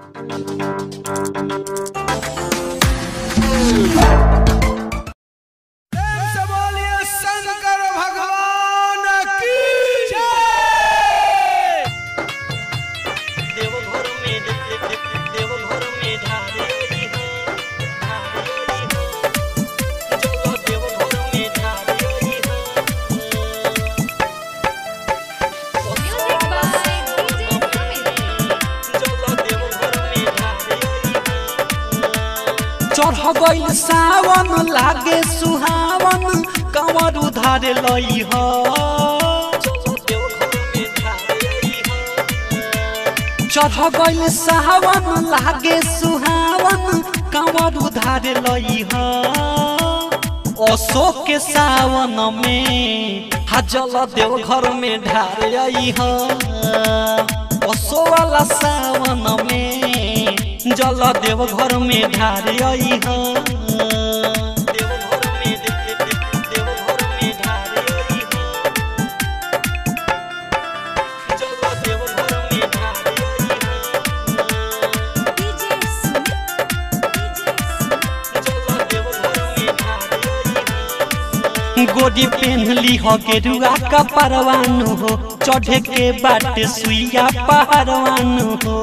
प्रेम से बोलिए शंकर भगवान की जय देवघर में देवघर में ढारेली हो ढारेली हो चलो देवघर में ढारेली हो Music by DJ Kamil. चलो देवघर में ढारेली चढ़ गइल सावन लागे सुहावन कंवर उधार लई ह चलो देवघर में ढारेली हो चढ़ गइल सावन लागे सुहावन कंवर उधार लई ह अशोक के सावन में हजल देव घर में ढार आई ह असो वाला सावन में जल देव घर में ढार आई ह देवघर में देवघर में ढारेली हो चलो देवघर में ढारेली हो DJ Sumit. DJ Sumit. चलो देवघर में ढारेली हो गोदी पेन्हली हो गेरुआ का परवानु हो चढ़े के बाट सुइया पहरवानु हो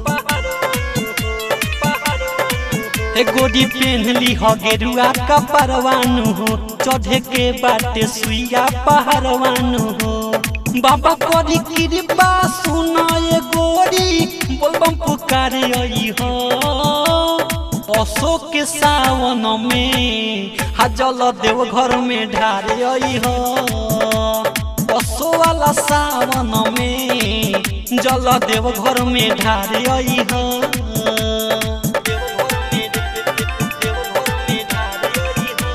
ए गोदी पेन्हली हो गेरुआ का परवानु हो चढ़े के बाट सुइया पहरवानु हो बाबा करी कृपा सुना ए गोरी बोलबम पुकारे आई हो अशोक के सावन में हजल देव घर में ढारे आई हो असो वाला सावन में जल देव घर में ढारे आई हो देवघर में देवघर में ढारेली हो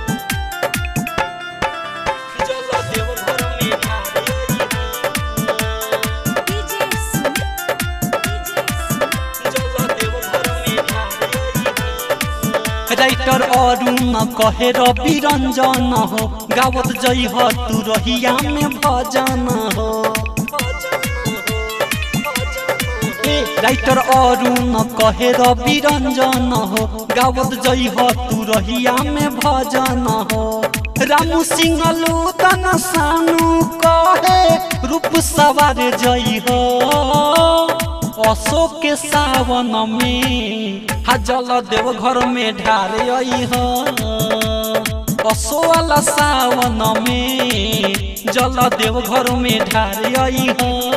चलो देवघर में ढारेली हो DJ Sumit. DJ Sumit. चलो देवघर में ढारेली हो राइटर अरुण कहे रवि रंजन हो गावत जई हो तू रहिया में भजन हो ए राइटर अरुण कहे रवि रंजन हो गावत जई हो तू रहिया में भजन हो रामू सिंह लूतन सानू कहे रूप सवार जई हो अशोक के सावन में हजल देव घर में ढारे आई हो असो वाला सावन में जल देव घर में ढारे आई हो